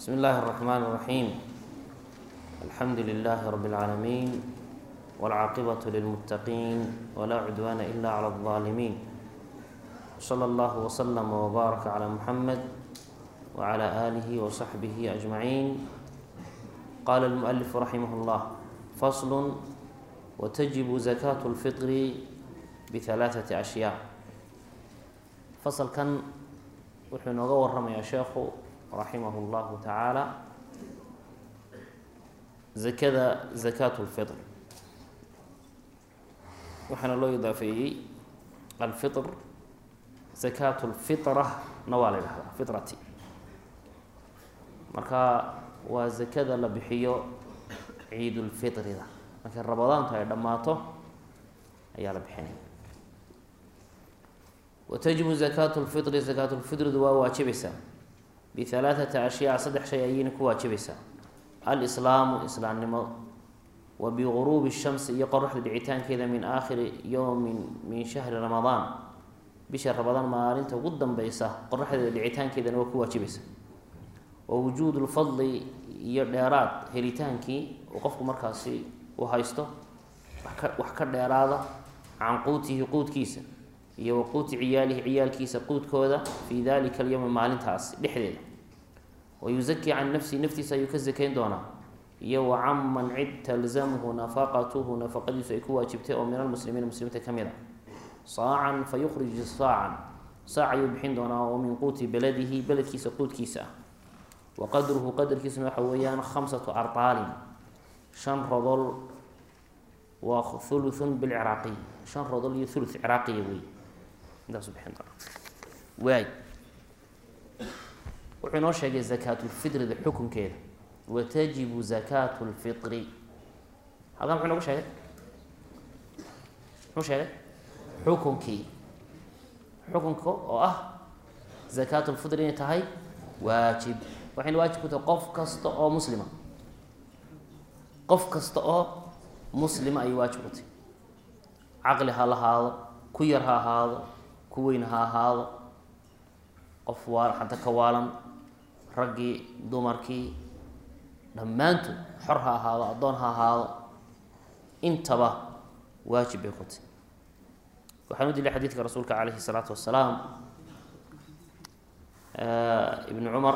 بسم الله الرحمن الرحيم الحمد لله رب العالمين والعاقبة للمتقين ولا عدوان إلا على الظالمين صلى الله وسلم وبارك على محمد وعلى آله وصحبه أجمعين قال المؤلف رحمه الله فصل وتجب زكاة الفطر بثلاثة أشياء فصل كان wuxuu inooga waramayaa sheekhu raximah اllahu tacaala zakada zakaat اlfitr waxaana loo idaafeeyey alfitr zakaat اlfitra na waa la yidhahdaa fitrati marka waa zakada la bixiyo ciid ulfitrida markay rabadaantu ay dhammaato ayaa la bixinaya wtajibu zakaat lfitri zakaat lfitridu waa waajibaysaa bihalaaثati ashyaa saddex shay ayayna ku waajibaysaa alislaamu islaamnimo wa biguruubi shamsi iyo qoraxda dhicitaankeeda min aakhiri yowmin min shahri ramadaan bisha ramadaan maalinta ugu danbeysa qoraxdeeda dhicitaankeedana waa ku waajibaysa wa wujuud lfadli iyo dheeraad helitaankii uu qofku markaasi uu haysto wax ka dheeraada can quutihi quudkiisa iyo waquuti ciyaalihi ciyaalkiisa quudkooda fii dalika alyowmi maalintaas dhexdeeda wayusaki can nafsihi naftiisa ayuu ka sakayn doonaa iyo wa canman cid talzamhu nafaqatuhu nafaqadiisu ay ku waajibtay oo min almuslimiina muslimiinta ka mid a saacan fa yukhriju saacan saac ayuu bixin doonaa oo min quuti beladihi beledkiisa quudkiisa ah wa qadruhu qadarkiisuna waxa weeyaan khamsatu ardaalin shan rodol waa thuluthun bilciraaqiy shan rodol iyo thuluth ciraaqiya wey intaasu bixin doona waay wuxuu inoo sheegay zakaatulfitrida xukunkeeda watajibu zakaatu lfitri halkan muxuu inoogu sheegay muxuu sheegay xukunkii xukunka oo ah zakaatulfitri inay tahay waajib waxayna waajib ku tahay qof kasta oo muslima qof kasta oo muslima ayay waajib ku tahay caqli ha lahaado ku yar ha ahaado ku weyn ha ahaado qof waa xanta ka waalan raggii dumarkii dhammaantood xor ha ahaado addoon ha ahaado intaba waajib bay ku tahy waxaan u dilay xadiidka rasuulka calayhi salaatu wasalaam ibnu cumar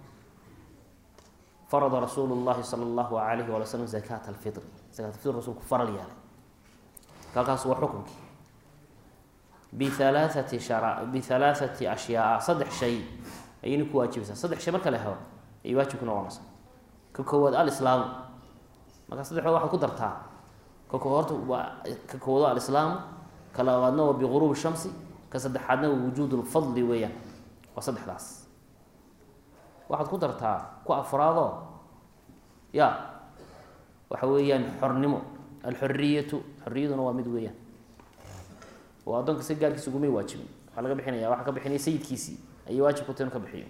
farada rasuulu llahi sala allahu alayhi wala slam zakaat alfitri zakat alfitr rasuulku faral yeelay halkaas waa xukunkii bihalaathati shara bihalaathati ashyaa saddex shay ayayna ku waajibaysaa saddex shay marka la helo ayay waajib ku noqonaysaa ka koowaad alislaamu markaa saddexdood waxaad ku dartaa ka ko horta waa ka koowaado alislaamu ka labaadna waa biguruubi shamsi ka saddexaadna waa wujuud lfadli weeyaan waa saddexdaas waxaad ku dartaa ku afraadoo ya waxa weeyaan xornimo alxoriyatu xoriyaduna waa mid weeyaan oo addoonka si gaarkiisa ugumay waajibin waxaa laga bixinaya waxaa ka bixinaya sayidkiisii ayay waajib ku tahy inu ka bixiyo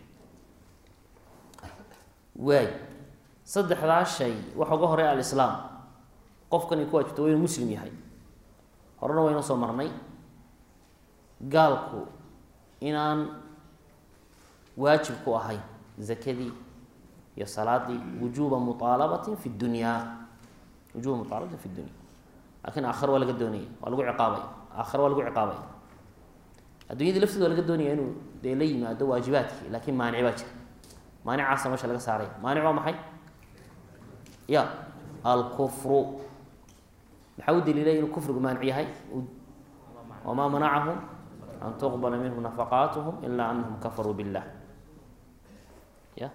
waay saddexdaa shay waxa uga horeya alislaam qofkan ay ku waajibto waa inuu muslim yahay horena waynoo soo marnay gaalku inaan waajib ku ahayn zakadii iyo salaadii wujuuba muaalabatin fi dunyaa wujuba muaalabatin fi dunya lakin aakhar waa laga doonaya waa lagu ciqaabaya aakhare waa lagu ciqaabaya addunyadii lafteeda waa laga doonaya inuu dee la yimaado waajibaadkii laakiin maanic baa jira maanicaasa meesha laga saaraya maanic waa maxay ya alkufru maxaa u daliilay inuu kufrigu maanic yahay wamaa manacahum an tuqbala minhum nafaqaatuhum ilaa anahum kafaruu billah ya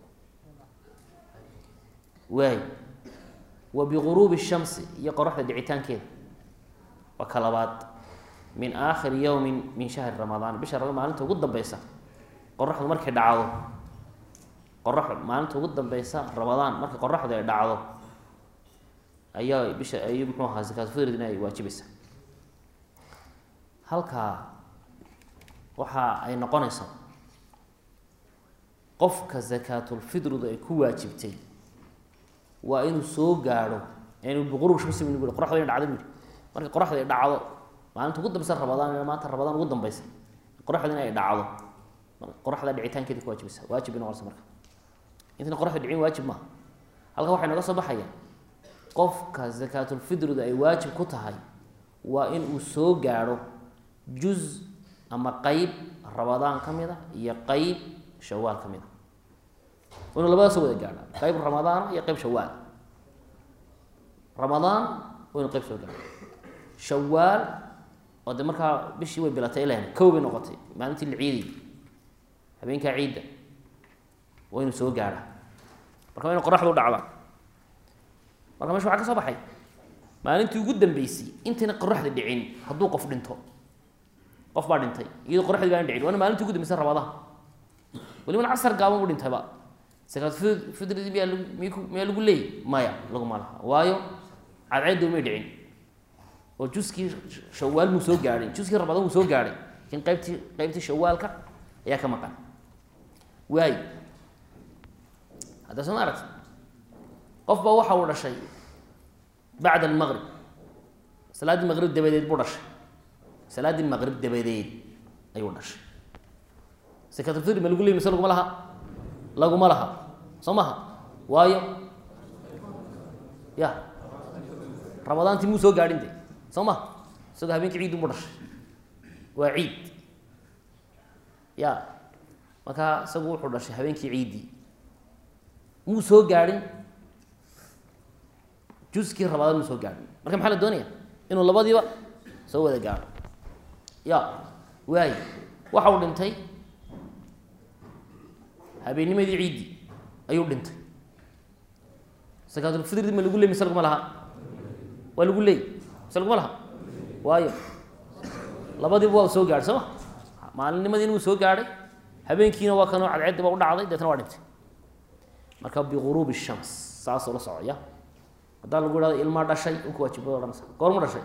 waay wa biguruubi shamsi iyo qoraxda dhicitaankeeda waa ka labaad min aakhiri yowmin min shahri ramadaan bisha raba maalinta ugu dambeysa qoraxdu markay dhacdo qoraxdu maalinta ugu dambeysa ramadaan markay qoraxdu ay dhacdo ayaa bisha ay muxuu ahaa zakaatulfidridna ay waajibaysaa halkaa waxa ay noqonaysaa qofka zakaatulfidridu ay ku waajibtay waa inuu soo gaadho inuu biqurub shamsi bu qoraxdu ina dhacdo bui markay qoraxdu ay dhacdo maalinta ugu dambeysa rabadaan maanta rabadaan ugu dambeysa qoraxdu in ay dhacdo qoraxda dhicitaankeeda ku waajibaysa waajib bay noqonaysa marka intayna qoraxda dhicin waajib maaha halka waxay naga soo baxaya qofka zakaatulfitridu ay waajib ku tahay waa in uu soo gaadho juz ama qeyb rabadaan ka mid a iyo qeyb shawaal ka mid a inuu labadaas soo wada gaadha qeyb ramadaana iyo qeyb shawaal ramadaan waa inu qeyb soo gaadho shawaal oo de markaa bishii way bilatay ilahna kow bay noqotay maalintii la ciiday habeenkaa ciidda waa inuu soo gaadha marka waa inu qoraxdu dhacda marka mesha waxaa ka soo baxay maalintii ugu dambeysay intayna qoraxda dhicin hadduu qof dhinto qof baa dhintay iyadoo qoraxdii baan dhicin waana maalintii ugu dambeysay rabadaha welibana casar gaaban u dhintayba sakaat fidridii miyaa lag miku miyaa lagu leeyay maya laguma laha waayo cadceedda umay dhicin oo juskii shawaal muu soo gaadhay juskii rabadaan muu soo gaadhay lakin qaybtii qaybtii shawaalka ayaa ka maqan waayo hadda soo ma aragti qof baa waxa uu dhashay bacda almaqrib salaaddii maqrib dabadeed buu dhashay salaaddii maqrib dabadeed ayuu dhashay sakatulfitri ma lagu leey mise laguma laha laguma laha soo maha waayo ya ramadaantii muu soo gaadhin de soo ma isagoo habeenkii ciid unbu dhashay waa ciid ya markaa isagu wuxuu dhashay habeenkii ciiddii muu soo gaadhin juskii rabadaan muu soo gaadhin marka maxaa la doonaya inuu labadiiba soo wada gaadho ya waayo waxa uu dhintay habeennimadii ciiddii ayuu dhintay sakaatulfitri ma lagu leey mise laguma laha waa lagu leey mise laguma laha waayo labadiiba waa soo gaadhay soo ma maalinimadiina wuu soo gaadhay habeenkiina waa kanoo cadceeddi ba u dhacday deetna waa dhintay marka biguruubi shams saasoo la socoya haddaa lagu ihahdo ilmaa dhashay unka waajibada odhanaysa goormu dhashay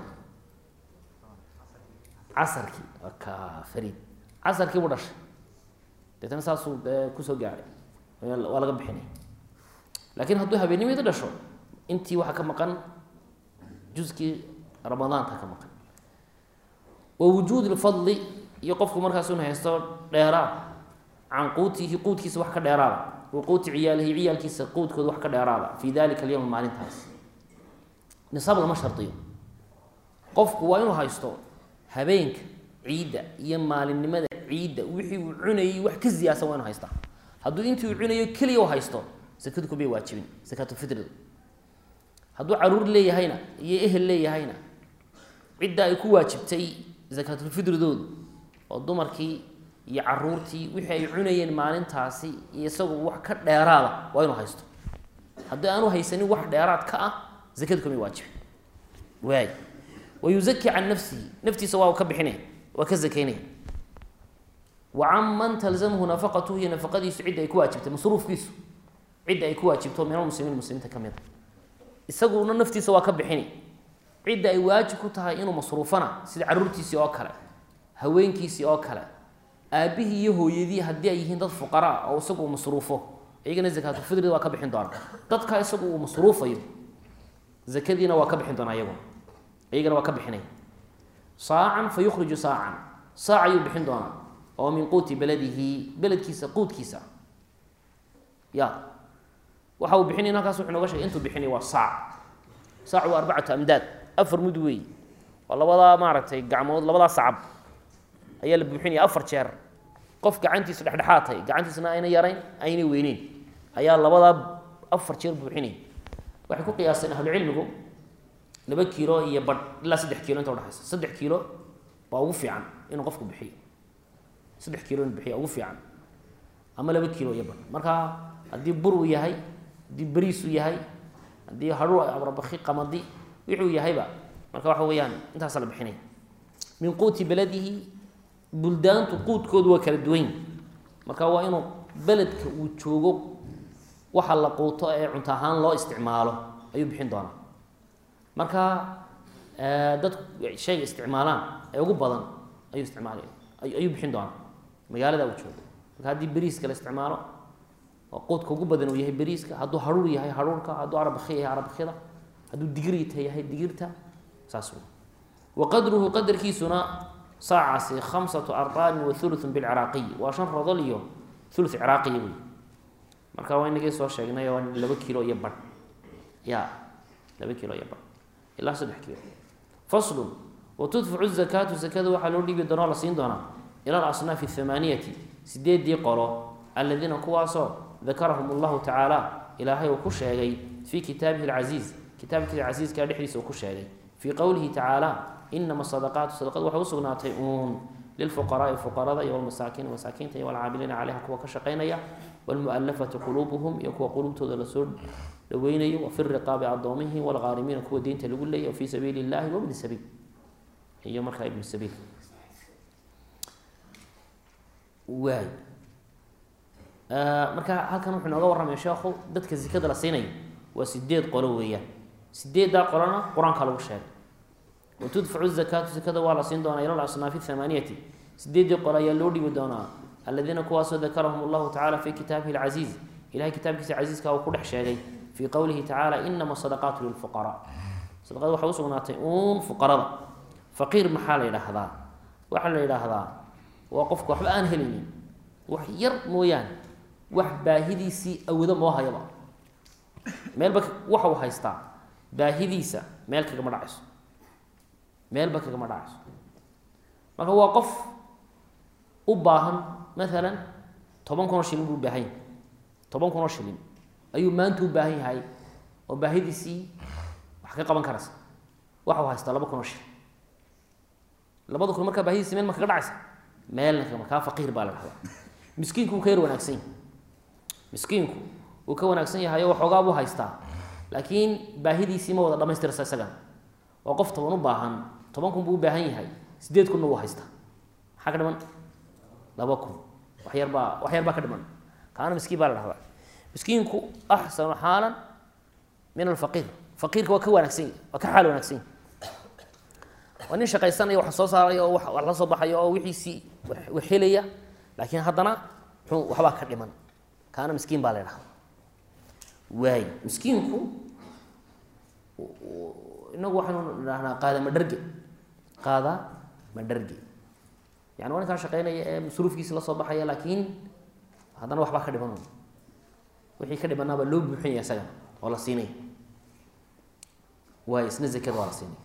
casarkii ka fariid casarkii buu dhashay deetna saasuu dee kusoo gaadhay waa laga bixinay laakiin hadduu habeennimada dhasho intii waxaa ka maqan juskii ramadaanka ka maqan wa wujuud lfadli iyo qofku markaas un haysto dheeraad can quutihi quudkiisa wax ka dheeraada wa quuti ciyaalihi ciyaalkiisa quudkooda wax ka dheeraada fii dalika alyowm maalintaas nisaab lama shardiyo qofku waa inuu haysto habeenka ciidda iyo maalinimada ciidda wixii uu cunayay wax ka ziyaasan waa inu haystaa hadduu intii uu cunayo keliya u haysto sakadu kumay waajibin sakaatulfitridu hadduu caruur leeyahayna iyo ehel leeyahayna cidda ay ku waajibtay sakaatulfitridoodu oo dumarkii iyo caruurtii wixii ay cunayeen maalintaasi iyo isagu wax ka dheeraada waa inuu haysto haddii aanu haysanin wax dheeraad ka ah zakadu kamay waajibin waay wa yuzaki can nafsihi naftiisa waa ka bixinaya waa ka zakaynaya wa can man talzamhu nafaqatuhu iyo nafaqadiisu cidda ay ku waajibtay masruufkiisu cidda ay ku waajibto min almuslimiin muslimiinta ka mid a isaguna naftiisa waa ka bixini cidda ay waajib ku tahay inuu masruufana sida caruurtiisii oo kale haweenkiisii oo kale aabbihii iyo hooyadii haddii ay yihiin dad fuqaraa oo isagu uu masruufo iyagana zakaatulfidrida waa ka bixin doona dadka isagu uu masruufayo zakadiina waa ka bixin doonaa iyaguna iyagana waa ka bixinay saacan fa yukhriju saacan saac ayuu bixin doonaa oo min quuti beladihi beledkiisa quudkiisa ya waxa uu bixinay halkaas wuxuu noga shegay intuu bixinay waa saac saac waa arbacatu amdaad afar mud weey waa labadaa maaragtay gacmood labadaa sacab ayaa la buuxinaya afar jeer qof gacantiisu dhexdhexaad tahay gacantiisuna ayna yarayn ayna weyneyn ayaa labadaa afar jeer buuxinaya waxay ku qiyaaseen ahlucilmigu laba kiilo iyo badh ilaa saddex kiilo inta udhexaysa saddex kiilo baa ugu fiican inuu qofku bixiyo saddex kiilo inuu bixiyo ugu fiican ama laba kiilo iyo badh marka haddii bur uu yahay haddii beriis uu yahay haddii hadhuu abrabaki qamadi wuxuu yahayba marka waxa weeyaan intaasa la bixinaya min quuti beladihi buldaantu quudkoodu waa kala duwan marka waa inuu beledka uu joogo waxa la quuto ee cunto ahaan loo isticmaalo ayuu bixin doonaa marka dadku shayga isticmaalaan ee ugu badan ayuu isticmaal ayuu bixin doonaa magaalada uu joogo marka haddii beriiska la isticmaalo oo quudka ugu badan uu yahay beriiska hadduu haruur yahay haruurka hadduu arabaki yahay arabakyada hadduu digirta yahay digirta saas wey wa qadruhu qadarkiisuna saacaasi khamsatu arbaanin wa hulutun bilciraaqiy waa shan rodol iyo thuluth ciraaqiya wey marka waa inagii soo sheegnay waa laba kilo iyo badh ya laba kilo iyo badh ilaa saddex kilo faslun watudfacu zakaatu zakada waxaa loo dhiibi doonaa la siin doonaa ila alasnaafi athamaaniyati sideedii qolo aladiina kuwaasoo dakarahum allahu tacaala ilaahay uu ku sheegay fii kitaabihi alcasiiz kitaabkiisa casiiska dhexdiisa uu ku sheegay fii qowlihi tacaala inama sadaqaatu sadaqad waxay usugnaatay uun lilfuqaraai fuqarada iyo walmasaakiin masaakiinta iyo walcaamiliina caleyha kuwa ka shaqaynaya walmualafati quluubuhum iyo kuwa quluubtooda lasoo dhaweynayo wafi riqaabi addoomihi walghaarimiina kuwa deynta lagu leeyay wafii sabiili illahi wabni sabiil iyo markaa ibnu sabiil waay marka halkan wuxuu inooga warramaya sheekhu dadka zikada la siinayo waa sideed qolo weeyaan sideeddaa qolona qur-aanka lagu sheegay watudfacu zakaatu zakada waa la siin doonaa ila asnaafi thamaaniyati sideeddii qolo ayaa loo dhibi doonaa aladiina kuwaasoo dakarahum allahu tacala fii kitaabihi alcasiiz ilahay kitaabkiisa casiiska uu ku dhex sheegay fii qowlihi tacaala inama sadaqaatu lilfuqaraa sadaqada waxay usugnaatay uun fuqarada faqiir maxaa la yidhaahdaa waxaa la yidhaahdaa waa qofka waxba aan helaynin wax yar mooyaane wax baahidiisii awoodo moo hayaba meelba waxa uu haystaa baahidiisa meel kagama dhacayso meelba kagama dhacayso marka waa qof u baahan maalan toban kun oo shilin buu u baahan yahay toban kun oo shilin ayuu maanta u baahan yahay oo baahidiisii wax ka qaban karaysa waxa uu haystaa laba kun oo shilin labada kun markaa baahidiisi meel ma kaga dhacaysa meelna kagama kaa faqiir baa la dhahdaa miskiinku wuu ka yar wanaagsan yahay miskiinku wuu ka wanaagsan yahay oo waxoogaa buu haystaa laakiin baahidiisii ma wada dhamaystiraysa isagana waa qof toban u baahan toban kun buu u baahan yahay sideed kunna wuu haystaa maxaa ka dhiman laba kun wax yar baa wax yar baa ka dhiman kaana miskiin baa la dhahdaa miskiinku axsanu xaalan min alfaqiir faqiirka waa ka wanaagsan yahy waa ka xaal wanaagsan yahy waa nin shaqaysanaya wax soo saaraya oo wax la soo baxaya oo wixiisii wax helaya laakiin haddana muxuu waxbaa ka dhiman kaana miskiin baa la dhahdaa waay miskiinku inagu waxaanu dhahnaa qaada madharge qaada madharge yani waa ninkaa shaqeynaya ee masruufkiisi la soo baxaya laakiin haddana waxbaa ka dhiman wixii ka dhimanaabaa loo buuxinaya isagana oo la siinaya waay isna zakada waa la siinaya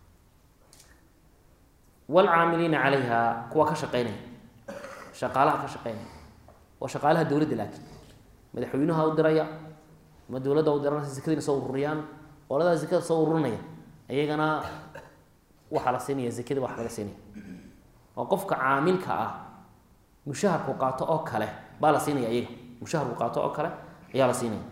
waalcaamiliina calayha kuwa ka shaqeynaya shaqaalaha ka shaqeynaya waa shaqaalaha dowladda laakiin madaxweynaha u diraya ama dowladda u dirana zakadiina soo ururiyaan qoladaa zakada soo ururinaya iyagana waxaa la siinaya zakada wax laga siinaya oo qofka caamilka ah mushaharku qaato oo kale baa la siinaya iyaga mushaharku qaato oo kale ayaa la siinaya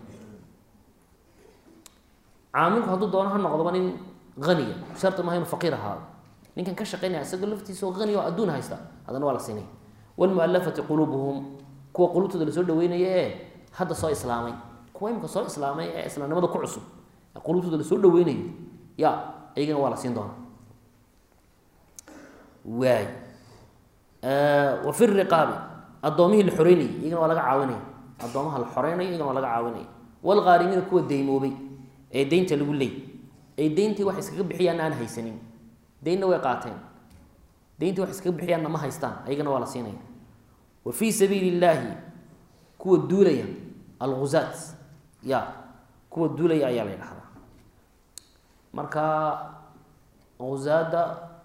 caamilku hadduu doono ha noqdoba nin aniya sharti maha inu faqiir ahaado ninkan ka shaqeynaya isagoo laftiisa oo aniya oo adduun haysta haddana waa la siinaya wlmualafati quluubuhum kuwa quluubtooda lasoo dhaweynaya ee hadda soo islaamay kuwa imika soo islaamay ee islaamnimada ku cusub ee quluubtooda lasoo dhaweynayo ya iyagana waa la siin doonaa waay wa fi riqaabi addoomihii la xoreynayay iyagana waa laga caawinaya addoomaha la xoreynayo iyagana waa laga caawinaya waalghaarimiina kuwa deymoobay ee deynta lagu leey ee deyntii wax iskaga bixiyaan aan haysanin deynna way qaateen deyntii wax iskaga bixiyaanna ma haystaan ayagana waa la siinaya wa fii sabiili illaahi kuwa duulaya alguzaat ya kuwa duulaya ayaa la ydhahdaa marka guzaada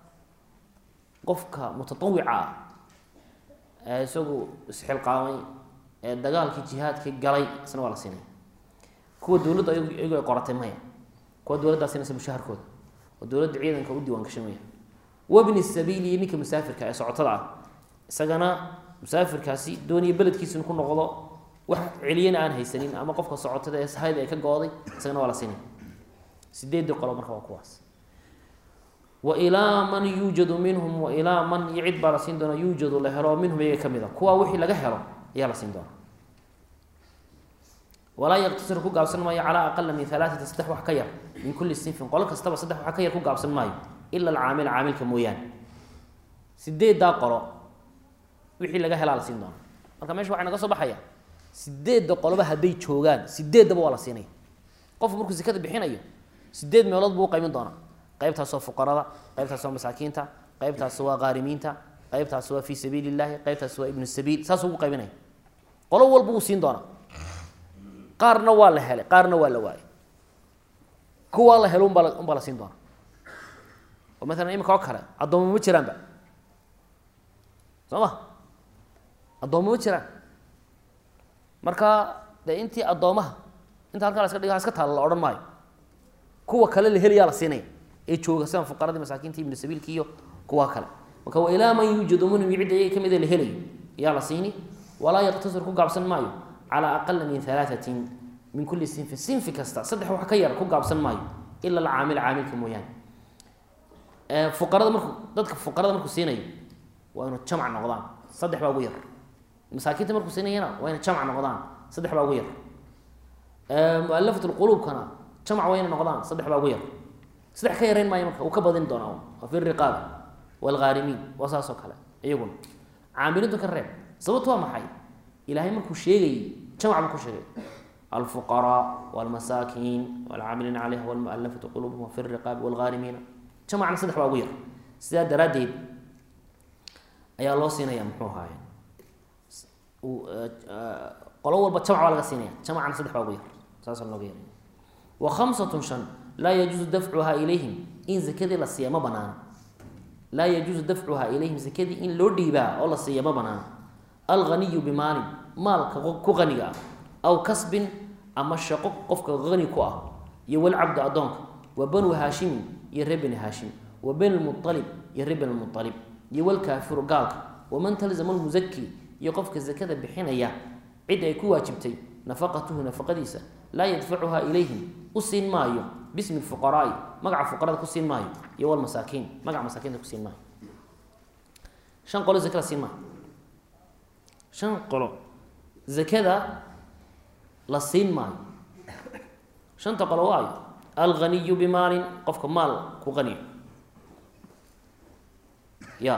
qofka mutatawica ah ee isagu isxilqaamay ee dagaalkii jihaadkii galay isna waa la siinaya kuwa dowladda iyagu ay qoratay maya kuwa dowladdaa siinaysa mushaharkooda oo dowladda ciidanka u diiwaan gashamaya wabni sabiili iyo ninka musaafirka ee socotada ah isagana musaafirkaasi dooniya beledkiisa inu ku noqdo wax celiyana aan haysanin ama qofka socotada ee sahayda ay ka go-day isagana waa la siinaya sideedii qolo marka waa kuwaas wa ilaa man yuujadu minhum wa ilaa man iyo cid baa la siin doona yuujadu la helo minhum iyaga ka mid a kuwaa wixii laga helo ayaa la siin doona walaa yaqtasir ku gaabsan maayo calaa aqala min alaaata saddex wax ka yar min kulli sinfin qolo kastaba saddex wax ka yar ku gaabsan maayo ila alcaamil caamilka mooyaane sideeddaa qolo wixii laga helaa la siin doona marka mesha waxay naga soo baxaya sideedda qoloba hadday joogaan sideeddaba waa la siinaya qofku markuu sekada bixinayo sideed meelood buu u qaymin doonaa qaybtaas waa fuqarada qaybtaas waa masaakiinta qaybtaas waa qaarimiinta qaybtaas waa fii sabiili illahi qaybtaas waa ibnu sabiil saasuu ugu qaybinaya qolo walba wuu siin doonaa qaarna waa la helay qaarna waa la waayay kuwaa la helo unbaa unbaa la siin doona oo maalan imika oo kale addooma ma jiraanba soo ma addooma ma jiraan marka dee intii addoomaha inta halkaa la iska dhiga iska taalla la odhan maayo kuwa kale la helayaa la siinaya ee jooga sidan fuqaradii masaakiinta ibnu sabiilki iyo kuwa kale marka wa ilaa man yuujadu minhum cidda iyaga kamida la helayo yaa la siini walaa yaqtasir ku gaabsan maayo calaa aqala min halaatatin min kulli sinfin sinfi kasta saddex wax ka yar ku gaabsan maayo ila alcaamil caamilka mooyaane fuqarada marku dadka fuqarada markuu siinayo waa inu jamc noqdaan saddex baa ugu yar masaakiinta markuu siinayana waa ina jamc noqdaan saddex baa ugu yar mualafat lquluubkana jamc waa ina noqdaan saddex baa ugu yar saddex ka yarayn maayo marka uu ka badin doonaa waa fi riqaab waalghaarimiin waa saas oo kale iyaguna caamilintu ka reeb sababtu waa maxay ilaahay markuu sheegayey jamc buu ku sheegay alfuqaraa walmasaakiin walcaamiliina calayha walmualafatu quluubuhum fi riqaabi walghaarimiina jamacna saddex baa ugu yar sidaa daraaddeed ayaa loo siinaya muxuu ahaaye qolo walba jamc baa laga siinaya jamacna saddex baa ugu yar saasa looga yaray wa khamsatun shan laa yajuusu dafcuhaa ilayhim in zakadii la siiya ma banaana laa yajuusu dafcuhaa ilayhim zakadii in loo dhiibaa oo la siiya ma banaana alghaniyu bimaalin maalka ku qaniga ah aw kasbin ama shaqo qofka hani ku ah iyo walcabdu addoonka wa banu haashimin iyo reer bani haashim wa bani lmualib iyo reer bani lmualib iyo walkaafiru gaalka waman talzama lmusaki iyo qofka zakada bixinaya cid ay ku waajibtay nafaqatuhu nafaqadiisa laa yadfacuhaa ilayhim u siin maayo bismi fuqaraai magaca fuqarada ku siin maayo iyo walmasaakiin magaca masaakiinta ku siin maayo shan qolo zakada siin maayo shan qolo zakada la siin maayo shanta qolo waayo alghaniyu bimaalin qofka maal ku qaniyo ya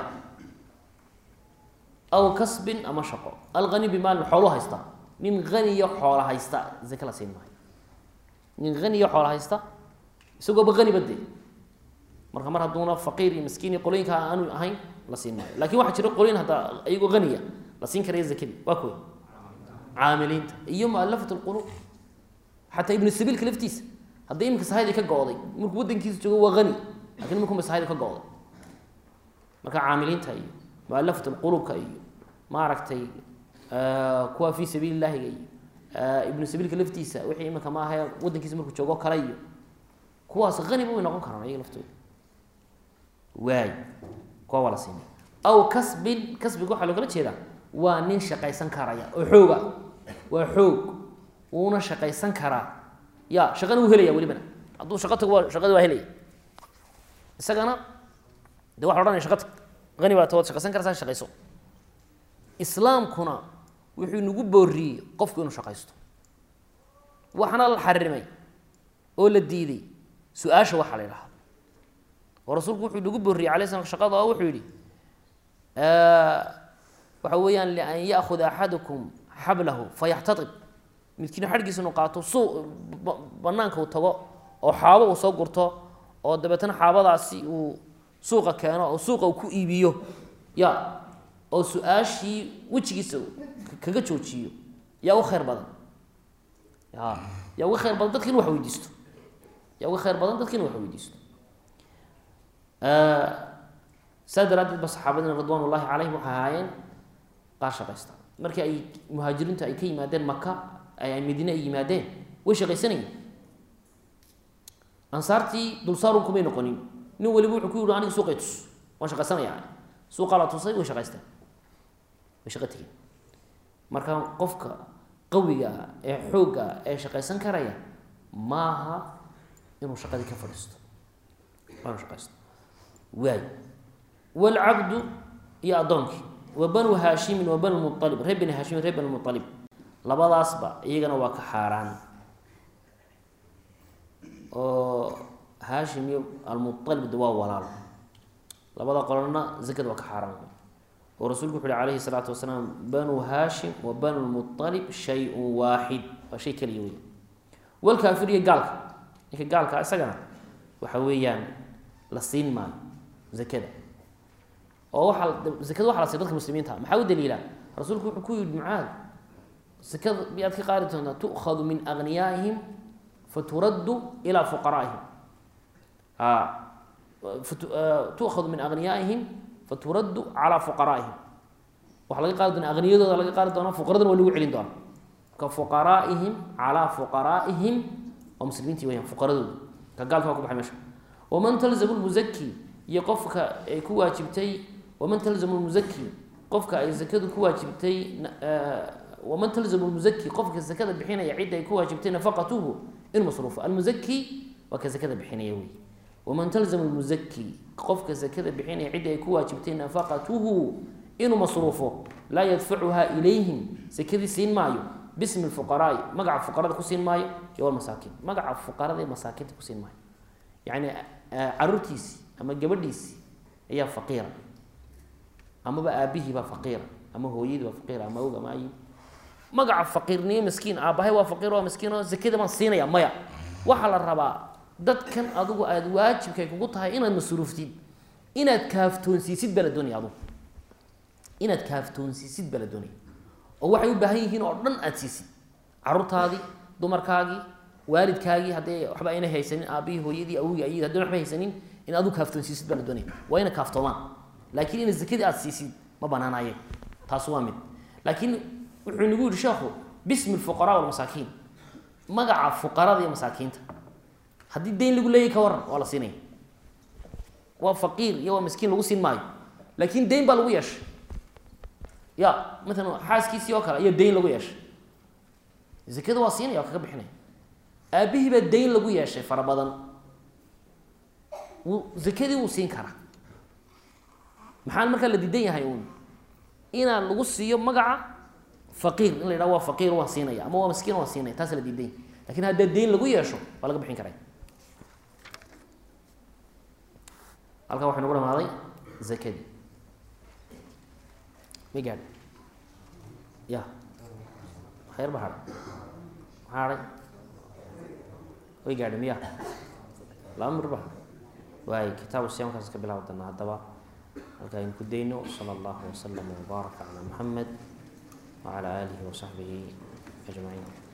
aw kasbin ama shaqo alghaniyu bimaalin xoolu haysta nin haniyo xoola haysta zake la siin maayo nin haniyo xoola haysta isagooba haniba dee marka mar hadduuna faqiir iyo miskiin iyo qolooyinka aanu ahayn la siin maayo lakin waxaa jira qolooyin hadda iyagoo haniya la siin karaya zakadii waa kuwa caamiliinta iyo mualafat lquluub xataa ibnu sabiilka laftiisa hadday iminka sahaydi ka go-day markuu wadankiisa joogo waa hani lakin iminkuba sahaydi ka go-day marka caamiliinta iyo mualafat lquluubka iyo maaragtay kuwa fi sabiili llahiga iyo ibnu sabiilka laftiisa wixii iminka ma ahae wadankiisa markuu joogo kale iyo kuwaas haniba way noqon karaan ayaga laftooda waay kuwa waa la siinay aw kasbin kasbiga waxaa loogala jeedaa waa nin shaqaysan karaya oo xooga waa xoog wuuna shaqaysan karaa ya shaqana wuu helaya welibana hadduu shaqo tago waa shaqada waa helaya isagana de waxa ohanaya shaqa tag hani baa ta waad shaqaysan karaysaa shaqayso islaamkuna wuxuu nagu booriyey qofku inuu shaqaysto waxna la xarimay oo la diiday su-aasha waxaa la yidhahda oo rasuulku wuxuu nagu booriyey alay slam shaqada oo wuxuu yihi waxa weeyaan lian yaakuda axadukum xablahu fayaxtaib midkiina xadhgiisa inu qaato suu banaanka uu tago oo xaabo uu soo gurto oo dabeetana xaabadaasi uu suuqa keeno oo suuqa uu ku iibiyo ya oo su-aashii wejigiisa kaga joojiyo yaa uga khayr badan ya yaa uga khayr badan dadka inu wax weydiisto yaa uga khayr badan dadka inu wax weydiisto saa daraadeed ba saxaabadina ridwan ullahi calayhim waxay ahaayeen qaar shaqaysta markii ay muhaajiriintu ay ka yimaadeen maka ay madiine ay yimaadeen way shaqaysanayeen ansaartii dulsaarun kumay noqonin nin waliba wuxuu ku yihi aniga suuqay tus waan shaqaysanayaa suuqaa la tusay way shaqaysteen way shaqo tegeen marka qofka qawiga ah ee xoogga ah ee shaqaysan karaya maaha inuu shaqadii ka fadhiisto waa inuu shaqaysto waay wlcabdu iyo addoonkii wa banu haashimin wa banu mualib reer bani haashimin reer bani mualib labadaasba iyagana waa ka xaaraan oo haashim iyo almualib de waa walaalo labada qolona zakada waa ka xaaraan oo rasuulku wuxu uhi calayhi salaatu wasalaam banu haashim wa banu lmualib shay-un waaxid waa shay keliya wey walkaafir iyo gaalka ninka gaalka isagana waxa weeyaan la siin maayo zakada oo waaa zakada waxa la siya dadka muslimiinta maxaa u daliila rasuulku wuxuu ku yihi mucaad sekada miyaad ka qaadi doontaa tu'khadu min agniyaa'ihim faturaddu ilaa fuqaraa'ihim tu'khadu min agniyaa'ihim faturaddu calaa fuqaraa'ihim waxaa laga qaadi doona agniyadooda laga qaadi doonaa fuqaradana waa lagu celin doonaa ka fuqaraa'ihim calaa fuqaraa'ihim waa muslimiintii weyaan fuqaradooda ka gaalka waa ku baxay meesha waman talzamu lmuzaki iyo qofka ay ku waajibtay waman talzamu lmuzaki qofka ay zakadu ku waajibtay waman talzamu lmuzaki qofka zakada bixinaya cidda ay ku waajibtay nafaqatuhu in masruufo almuzaki waa ka zakada bixinaya wey waman talzamu lmuzaki qofka zakada bixinaya cidda ay ku waajibtay nafaqatuhu inuu masruufo laa yadfacuhaa ilayhim sakadii siin maayo bismi fuqaraai magaca fuqarada ku siin maayo iyo walmasaakiin magaca fuqarada ee masaakiinta ku siin maayo yacni caruurtiisii ama gabadhiisii ayaa faqiira amaba aabihiibaa faqiira ama hooyadii baa faqiira ama og ama ayi magaca faqiirniyo miskiin aabbahay waa faqiir waa miskiin oo zakada baan siinaya maya waxaa la rabaa dadkan adigu aada waajibkay kugu tahay inaad masruuftid inaad kaaftoonsiisid baa la doonaya adugu inaad kaaftoonsiisid baa la doonaya oo waxay u baahan yihiin oo dhan aada siisid caruurtaadii dumarkaagii waalidkaagii haddii waxba ayna haysanin aabihii hooyadii awogii ayadii haddii waxba haysanin in adigu kaaftoonsiisid baa la doonaya waa ina kaaftoomaan laakiin ina zakadii aada siisid ma banaanaye taas waa mid laakiin wuxuu nagu yihi sheekhu bismi lfuqaraa walmasaakiin magaca fuqarada iyo masaakiinta haddii dayn lagu leeyahy ka waran waa la siinaya waa faqiir iyo waa miskiin lagu siin maayo laakiin dayn baa lagu yeeshay ya maalan xaaskiisii oo kale ayaa dayn lagu yeeshay zakada waa siinaya waa kaga bixinaya aabihii baa dayn lagu yeeshay fara badan wuu zakadii wuu siin karaa maxaan markaa la diidan yahay uun inaan lagu siiyo magaca faqiir in la yidhaho waa faqiir waan siinaya ama waa miskiin waan siinaya taas la diidan yahay lakin haddaa dayn lagu yeesho waa laga bixin karaya halkaa waxay nagu dhamaaday zakadii ma gaadhi ya khayr ba hadhay maxaa hadhay way gaadhi miya laba mir ba hadhay waay kitaabu siyaamkaas ka bilaabi doonaa haddaba halkaa aynu ku dayno sala allahu waslama wbaaraka calaa muxamed wacalaa aalihi wasaxbihi ajmaciin